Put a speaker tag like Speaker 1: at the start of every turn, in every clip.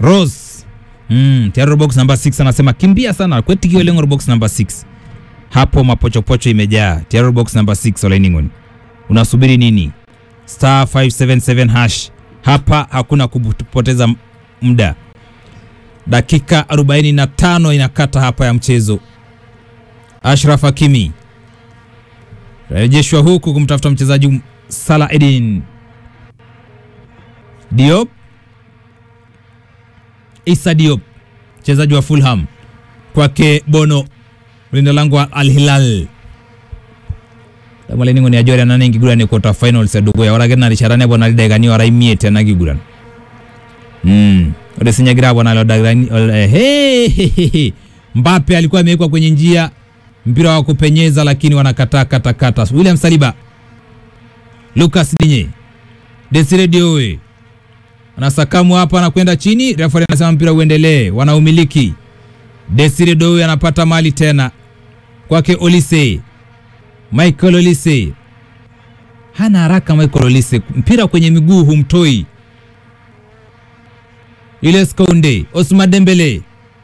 Speaker 1: Rose mm, tayari box number 6 anasema kimbia sana kwetikio lengo box number 6 hapo mapochopocho imejaa tayari box number 6 olainingon unasubiri nini star 577 hash hapa hakuna kupoteza muda dakika 45 inakata hapa ya mchezo Ashraf Hakimi rejeshwa huku kumtafuta mchezaji Salah Edin Diop Issa Diop mchezaji wa Fulham kwake Bono mlinda lango wa Al Hilal damaleningo ni ajori anane nkiguran ni quarter finals edukuya ore ake narishata bona lidakikani ora imiet ena kiguran mm. ore sinyagira bona lo dakikani hey, Mbappe alikuwa amewekwa kwenye njia mpira wa kupenyeza lakini wanakataa kata kata. William Saliba, Lucas Digne, Desire Diowe anasakamu hapa, anakwenda chini, refa anasema mpira uendelee, wanaumiliki. Desire Diowe anapata mali tena kwake Olise, Michael Olise hana haraka. Michael Olise mpira kwenye miguu humtoi. Julius Kounde, Osman Dembele,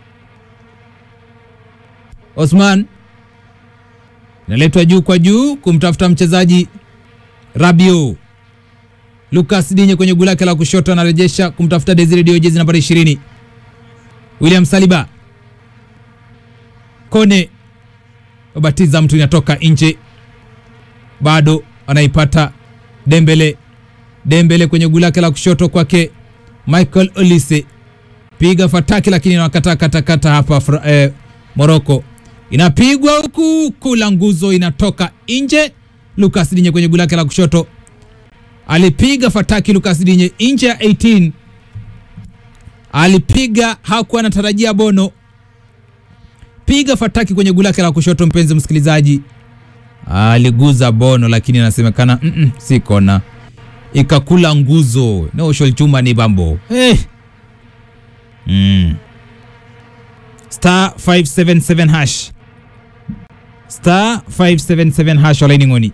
Speaker 1: Osman inaletwa juu kwa juu kumtafuta mchezaji Rabio. Lucas Digne kwenye guu lake la kushoto anarejesha kumtafuta Desire Dio, jezi nambari 20. William Saliba, Kone babatiza mtu, inatoka nje, bado anaipata Dembele. Dembele kwenye guu lake la kushoto kwake Michael Olise, piga fataki, lakini inawakata kata kata hapa eh, Morocco inapigwa huku kula nguzo inatoka nje. Lucas Digne kwenye guu lake la kushoto alipiga fataki. Lucas Digne nje ya 18 alipiga, hakuwa anatarajia Bono. Piga fataki kwenye guu lake la kushoto, mpenzi msikilizaji, aliguza Bono, lakini anasemekana mm -mm, si kona, ikakula nguzo noshol chuma ni bambo hey. mm. star 577 hash star 577 hash olaini ngoni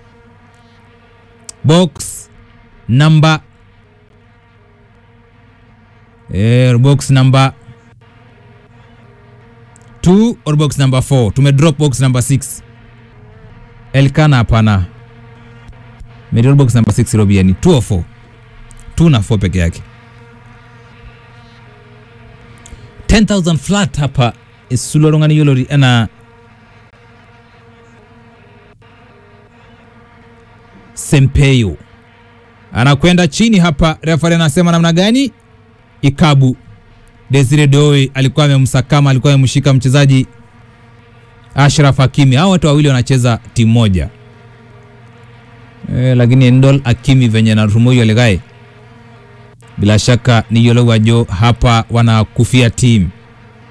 Speaker 1: box number eh, box number 2 or box number 4 tume drop box number 6 elkana hapana medrop box number 6 robiani 2 or 4 2 na 4 peke yake 10000 flat hapa isulorongani yolori ana Sempeyo anakwenda chini hapa, refari anasema namna gani? Ikabu Desire Doe alikuwa amemsakama, alikuwa amemshika mchezaji Ashraf Hakimi. Hao watu wawili wanacheza timu moja e, lakini Endol Hakimi venye na Rumoyo Legae bila shaka ni yolo wajo hapa wanakufia timu